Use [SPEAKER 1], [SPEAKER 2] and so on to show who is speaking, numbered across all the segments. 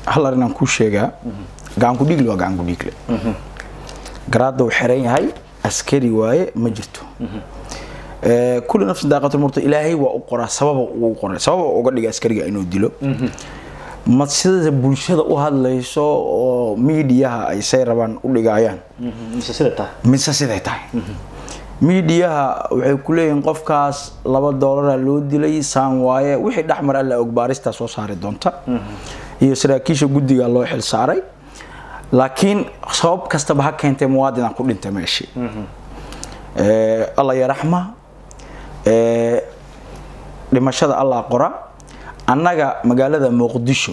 [SPEAKER 1] hal arrinaan kuu sheegaa gacanku dhiigle waa gacanku dhiigle garaadda uu xiran yahay askari waaye ma jirto Eh, kulli nafsi daaqatul murta ilaahay waa u qoraa sababa uu qoray sababa uga dhiga askariga inuu dilo ma sida bulshada u hadlayso oo miidiyaha ay say rabaan u dhigayaan
[SPEAKER 2] mise sida tahay
[SPEAKER 1] mise siday tahay miidiyaha waxay ku leeyihiin qofkaas laba doolara loo dilay saan waaye wixii dhexmar alla og baaristaa soo saari doonta iyo saraakiisha guddiga loo xil saaray laakiin sabab kastaba ha keentay muwaadinaan ku dhintay meeshii Eh, alla yaraxma Eh, dhimashada allah qora annaga magaalada muqdisho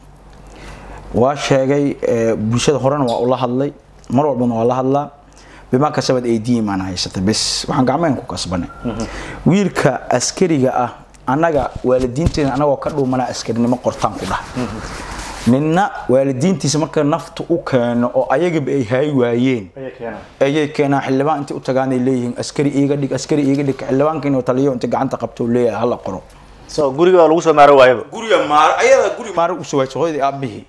[SPEAKER 1] waa sheegay eh, bulshada horena waa ula hadlay mar walbana waa la hadlaa bimaa kasabad aydiin maan haysata bes waxaan gacmeen ku kasbanay wiilka askariga ah annaga waalidiinteena anagoo ka dhuumanaa askarinimo qortaan ku dhah ninna waalidiintiisa marka nafta u keeno oo ayagaba ay hay waayeen
[SPEAKER 2] ayay keenaan
[SPEAKER 1] ayay keenaan xildhibaan intay u tagaan ay leeyihiin askari iiga dhig askari iiga dhig xildhibaanka inuu taliyo inta gacanta qabto uu leeyahay hala qoro
[SPEAKER 2] so guriga waa lagu soo maaro waayaba
[SPEAKER 1] guriga maar ayada guri maar u soo hooyadii aabihii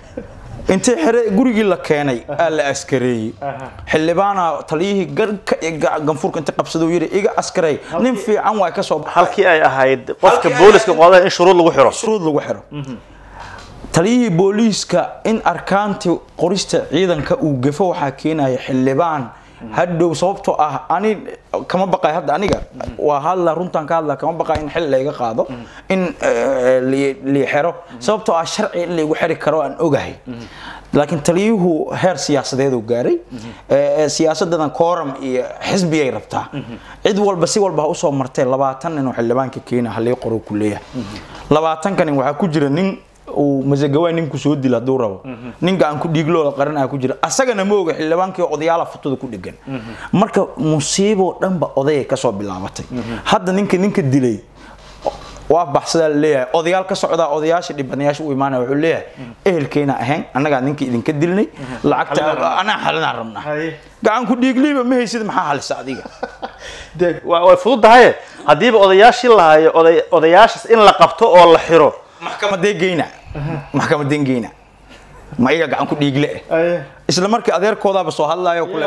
[SPEAKER 1] intii xere gurigii la keenay aa la askareeyey xildhibaana taliyihii garka iyo ga- ganfuurka inta qabsada uu yidhi iga askaray nin fiican waa ka soo baxay
[SPEAKER 2] halkii ay ahayd qofka
[SPEAKER 1] Halkii ay
[SPEAKER 2] booliska
[SPEAKER 1] ahayd-
[SPEAKER 2] qoda in shuruud lagu xiro
[SPEAKER 1] shuruud lagu xiro taliyihii booliiska in arkaantii qorista ciidanka uu gafo waxaa keenaya xildhibaan hadhow sababtoo ah ani kama baqay hadda aniga waa hadla runtaan ka hadla kama baqay in xil layga qaado in eh, li- lii xero sababtoo ah sharci in laygu xiri karo aan ogahay laakiin taliyuhu heer siyaasadeedu gaaray Eh, eh, siyaasadadan kooram iyo xisbiyay rabtaa cid walba si walba ha usoo martee labaatan nin oo xildhibaanka keena halii qoro ku leeyahay labaatanka nin waxaa ku jira nin uu masagawaa ninku soo dila hadduu rabo nin gacan ku dhiiglooda qaranaya ku jira asagana ma oga xildhibaankii odayaala futada ku dhegan marka musiiboo dhanba odayay kasoo bilaabatay hadda ninka ninka dilay waa baxsadaa laleeyahay odayaal ka socdaa odayaasha dhibanayaasha u imaanaya wuxuu leeyahay ehelkeena ahayn annagaa ninka idinka dilnay lacagta anaa xalinaan rabnaa
[SPEAKER 2] Haye.
[SPEAKER 1] gacan ku dhiigliiba ma haysid maxaa halisa adiga
[SPEAKER 2] de waa- way fududahaye haddiiba odayaashii lahayo oday odayaashaas in la qabto oo la xiro
[SPEAKER 1] maxkamadee geyna maxkamadeen geyna ma iga gacan ku dhiigle eh isla markii adeerkoodaaba soo hadlaayo kule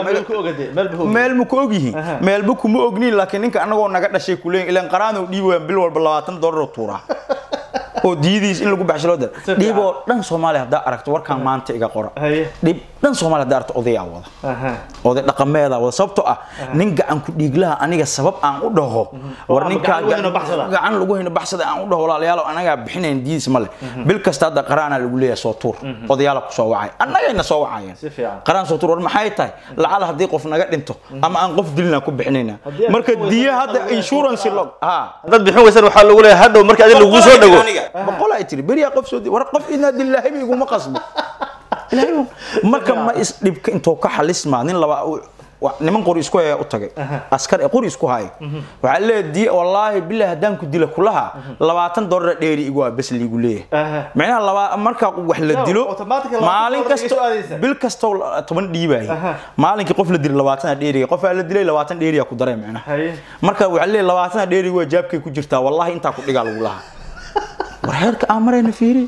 [SPEAKER 1] meel ma ku ogyihiin meelba kuma ogniin laakiin ninka anagoo naga dhashay kuleeyin ilan qaraanow dhiibi waan bil walba labaatan doolar oo tuuraa oo diidiis in lagu baxsho loo dara dhiib oo dhan soomaaliya haddaa aragto warkaan maanta iga qora
[SPEAKER 2] Haye.
[SPEAKER 1] dhiib dhan soomaaliya haddaa aragto odayaa wada oday dhaqameeda wada sababtoo ah nin gacan ku dhiiglaha aniga sabab aan u dhaho war
[SPEAKER 2] ama
[SPEAKER 1] ninkaa
[SPEAKER 2] gacan lagu hino baxsada.
[SPEAKER 1] gacan lagu hino baxsada aan u dhaho walaalayaal anagaa bixinayn diidis ma leh bil kasta hadda qaraana lagu leeyahay soo tuur odayaala ku soo wacay annagayna soo wacayeen
[SPEAKER 2] Si fiican.
[SPEAKER 1] qaraan soo tuur war maxay tahay lacala haddii qof naga dhinto ama aan qof dilina ku bixinayna
[SPEAKER 2] Haddii aan
[SPEAKER 1] marka
[SPEAKER 2] ku
[SPEAKER 1] diya
[SPEAKER 2] weysan
[SPEAKER 1] hadda
[SPEAKER 2] lagu
[SPEAKER 1] insurance log ha
[SPEAKER 2] dad bixin weysan waxaa lagu leeyahay hadhow markii adiga lagu soo dhago
[SPEAKER 1] boqol ay tiri beriyaa qof soo di war qof inaa dilaahay ba iguma qasbo ilaahay ma- marka ma is dhibka intuu ka xalismaa nin laba wa- niman qori isku haya u tagay askar ee qori isku haya waxaa leeyahay di wallaahi billahi haddaan ku dila kulaha labaatan doolar dheeri igu ah bes liigu leeyahay micnaha laba marka wax la
[SPEAKER 2] No,
[SPEAKER 1] dilo
[SPEAKER 2] automatically labaatan
[SPEAKER 1] maalin
[SPEAKER 2] doolar
[SPEAKER 1] kasto
[SPEAKER 2] iga soo aadaysa.
[SPEAKER 1] bil kastoo toban dhiibaya maalinkii qof la dilay labaatan dheeriga qofaa la dilay labaatan dheeriya ku daray micnaha
[SPEAKER 2] Haye.
[SPEAKER 1] marka waxaa leeyahay labaatan dheeriga waa jaabkay ku jirtaa wallaahi intaa ku dhigaa lagu lahaa war heerka aan marayna fiiri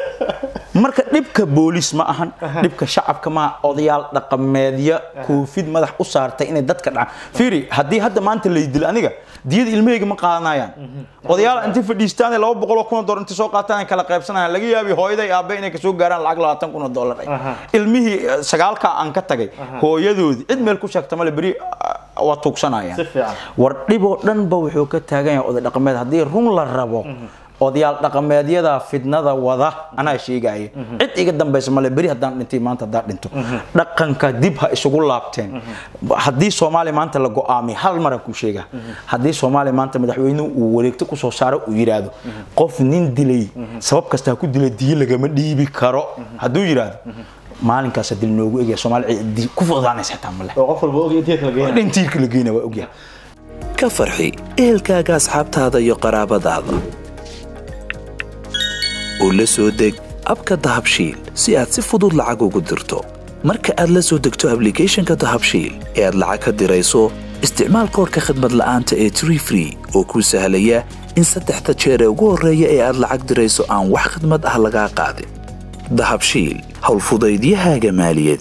[SPEAKER 1] marka dhibka booliis ma ahan dhibka shacabka ma odayaal dhaqameedya koofid madax u saartay inay dadka dhacaan fiiri haddii hadda maanta lay dilo aniga diyada ilmahayga ma qaadanayaan odayaal intii fadhiistaan laba boqol oo kun oo dollar intii soo qaataan kala qaybsanayaan laga yaabi hooyaday aabe inay kasoo gaaraan lacag labaatan kun oo dollar
[SPEAKER 2] Aha.
[SPEAKER 1] ilmihii eh, sagaalka aan ka tagay hooyadoodii cid meel ku sheegta male beri ah, waa tuugsanayaan
[SPEAKER 2] Si fiican.
[SPEAKER 1] war dhiboo dhanba wuxuu ka taagan yahay oday dhaqameed haddii run la rabo odayaal dhaqameedyada fidnada wada anaa sheegaya cid iga dambaysa male beri haddaan dhintay maanta haddaan dhinto dhaqanka dib ha isugu laabteen haddii soomaaliya maanta la go-aamiyo hal maraan kuu sheega haddii soomaaliya maanta madaxweynuhu uu wareegto kusoo saaro uu yidhaahdo qof nin dilay sabab kasta ha ku dilay diyo lagama dhiibi karo hadduu yidhaahdo maalinkaas dil noogu egaya soomaaliya di- ku fududaanaysa xitaa male
[SPEAKER 2] oo qof walba og intii kala geeyaan
[SPEAKER 1] dhintiirka la geyna waa ogyahay
[SPEAKER 3] ka farxi ehelkaaga asxaabtaada iyo qaraabadaada oo la soo deg abka dahabshiil si aad si fudud lacag ugu dirto marka aad la soo degto ablicathonka dahabshiil ee aad lacag ka dirayso isticmaal koorka khadmad la'aanta ee tree free oo kuu sahlaya in saddexda jeer ee ugu horreeya ee aad lacag dirayso aan wax khidmad ah lagaa qaadin dahabshiil howlfudaydiyahaaga maaliyadeed